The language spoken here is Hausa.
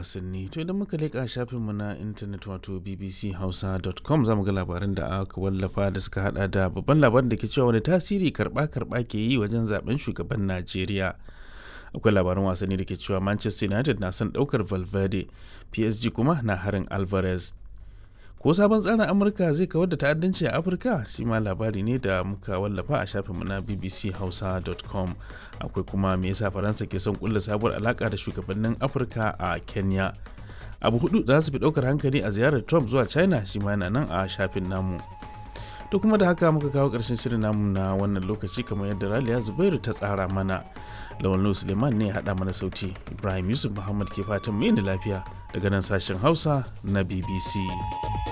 wasanni to idan muka leƙa shafinmu na intanet wato bbchausa.com za mu ga labaran da aka wallafa da suka hada da babban labarin da ke cewa wani tasiri karba-karba ke yi wajen zaben shugaban najeriya akwai labaran wasanni da ke cewa manchester united na son daukar valverde psg kuma na harin alvarez ko sabon tsarin amurka zai kawar da ta'addanci a afirka shi ma labari ne da muka wallafa a shafinmu na bbchausa.com akwai kuma me yasa faransa ke son kulla sabuwar alaka da shugabannin afirka a kenya abu hudu za su fi daukar hankali a ziyarar trump zuwa china shi ma yana nan a shafin namu to kuma da haka muka kawo karshen shirin namu na wannan lokaci kamar yadda raliya zubairu ta tsara mana lawan suleiman ne ya haɗa mana sauti ibrahim yusuf muhammad ke fatan mu lafiya daga nan sashen hausa na bbc